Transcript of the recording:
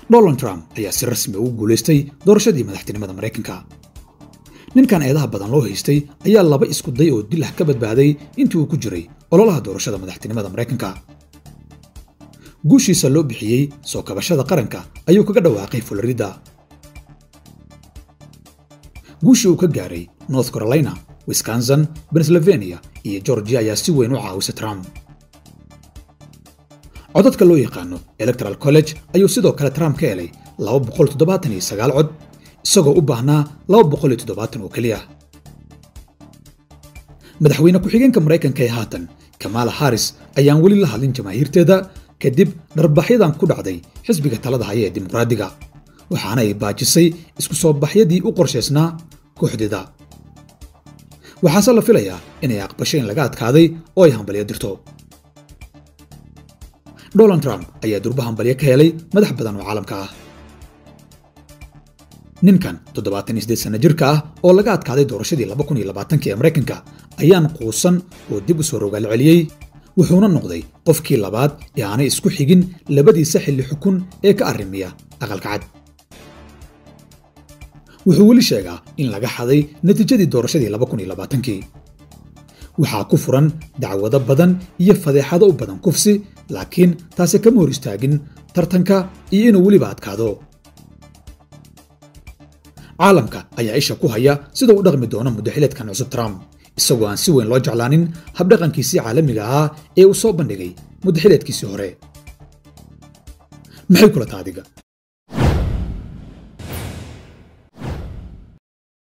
donald trump ayaa si rasmi ugu guulaystay doorashadii madaxtinimada maraykanka ninkan eedaha badan loo haystay ayaa laba isku day oo dil ah ka badbaaday intii uu ku jiray ololaha doorashada madaxtinimada maraykanka guushiisa loo bixiyey soo kabashada qaranka ayuu kaga dhawaaqay florida guushii uu ka gaaray north carolina wisconsin pennsylvania iyo georgia ayaa si weyn u caawisay trump codadka loo yaqaano electoral college ayuu sidoo kale trump ka helay cod isagoo u baahnaa oo keliya madaxweyne ku-xigeenka maraykanka ee haatan kamala harris ayaan weli la hadlin jamaahiirteeda kadib dharbaxyadan ku dhacday xisbiga talada haya ee dimuqraadiga waxaana ay baajisay isku soo baxyadii u qorshaysnaa kooxdeeda waxaase la filayaa inay aqbasho in laga adkaaday oo ay hambalyo dirto donald trump ayaa durba hambalyo ka helay madax badan oo caalamka ah ninkan sana jirka ah oo laga adkaaday doorashadii ee maraykanka ayaan quusan oo dib u soo rogaal celiyey wuxuuna noqday qofkii labaad ee aanay isku xigin labadiisa xilli xukun ee ka arrimiya aqalka cad wuxuu weli sheegaa in laga xaday natiijadii doorashadii kii waxaa ku furan dacwado badan iyo fadeexado u badan kufsi laakiin taasi kama hor istaagin tartanka iyo inuu weliba adkaado caalamka ayaa isha ku haya sida u dhaqmi doono muddaxileedkan cusub trump isagoo aan si weyn loo jeclaanin habdhaqankiisii caalamiga ahaa ee uu soo bandhigay muddaxileedkiisii hore maxay kula taadiga